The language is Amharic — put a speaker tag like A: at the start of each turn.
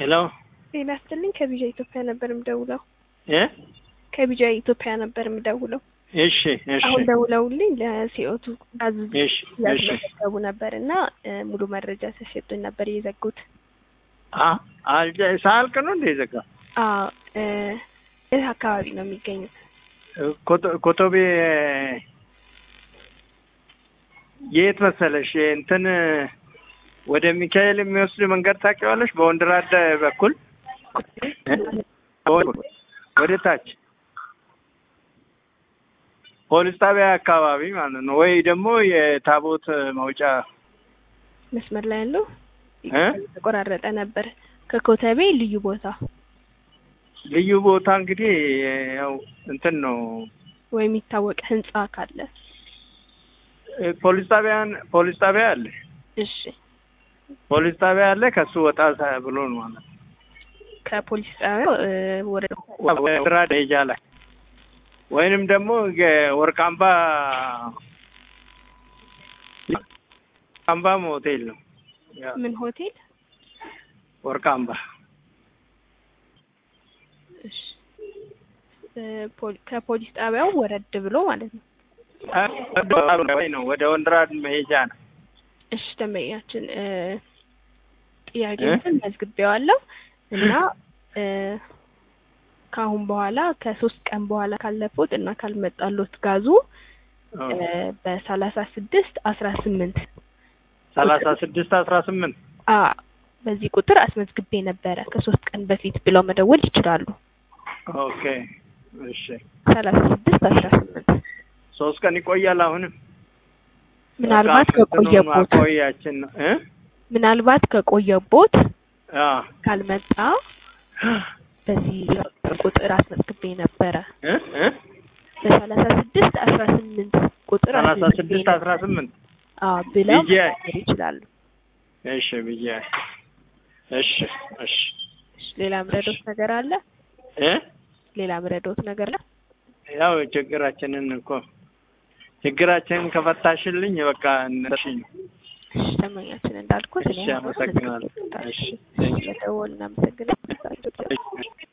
A: ሄሎ
B: ጤና ይስጥልኝ። ከቢጃ ኢትዮጵያ ነበር የምደውለው።
A: እ
B: ከቢጃ ኢትዮጵያ ነበር የምደውለው።
A: እሺ እሺ
B: አሁን ደውለውልኝ ለሲኦቱ ጋዝ
A: እሺ እሺ
B: ያስመዘገቡ ነበር እና እ ሙሉ መረጃ ተሰጡኝ ነበር የዘጉት።
A: አ አልጀ ሳልቅ ነው እንደ ዘጋ
B: አዎ እ የት አካባቢ ነው የሚገኙት?
A: ኮቶ- ኮቶቤ የት መሰለሽ እንትን ወደ ሚካኤል የሚወስድ መንገድ ታውቂዋለሽ? በወንድራድ በኩል እ? በወ- ወደ ታች ፖሊስ ጣቢያ አካባቢ ማለት ነው። ወይ ደግሞ የታቦት መውጫ
B: መስመር ላይ ያለው
A: እ?
B: ተቆራረጠ ነበር። ከኮተቤ ልዩ ቦታ
A: ልዩ ቦታ እንግዲህ ያው እንትን ነው
B: ወይ የሚታወቅ ህንጻ ካለ
A: እ፣ ፖሊስ ጣቢያን ፖሊስ ጣቢያ አለ
B: እሺ።
A: ፖሊስ ጣቢያ አለ። ከሱ ወጣ ሳ- ብሎ ነው ማለት ነው።
B: ከፖሊስ ጣቢያው እ ወደ
A: ወራ ደረጃ ላይ ወይንም ደግሞ የወርቃምባ ወርቃምባም ሆቴል ነው ያ
B: ምን ሆቴል?
A: ወርቃምባ
B: እሺ። እ ፖሊ- ከፖሊስ ጣቢያው ወረድ ብሎ ማለት ነው።
A: ወይ ነው ወደ ወንድራድ መሄጃ ነው።
B: እሺ ደንበኛችን እ ጥያቄውን መዝግቤዋለሁ እና እ ከአሁን በኋላ ከሶስት ቀን በኋላ ካለፉት እና ካልመጣሎት ጋዙ እ በሰላሳ ስድስት አስራ ስምንት
A: ሰላሳ ስድስት አስራ ስምንት
B: አ በዚህ ቁጥር አስመዝግቤ ነበረ ከሶስት ቀን በፊት ብለው መደወል ይችላሉ።
A: ኦኬ እሺ።
B: ሰላሳ ስድስት አስራ ስምንት
A: ሶስት ቀን ይቆያል። አሁንም
B: ምናልባት ከቆየቦት
A: ማቆያችን ነው እ
B: ምናልባት ከቆየቦት
A: አ
B: ካልመጣ በዚህ ቁጥር አስመዝግቤ ነበረ
A: እ እ
B: በሰላሳ ስድስት አስራ ስምንት ቁጥር
A: ሰላሳ
B: አስመዝግቤ
A: ስድስት አስራ
B: ነበረ።
A: ስምንት
B: አዎ ብለው
A: ብዬ
B: መናገር ይችላሉ።
A: እሺ ብዬ እሺ እሺ
B: እሺ፣ ሌላ ምረዶት ነገር አለ?
A: እ
B: ሌላ ምረዶት ነገር አለ?
A: ያው ችግራችንን እኮ ችግራችንን ከፈታሽልኝ በቃ እነሽኝ
B: እሺ፣ ደንበኛችን እንዳልኩት እኔ
A: እሺ አመሰግናለሁ እሺ
B: ለደወል እናመሰግናለን።
A: እሺ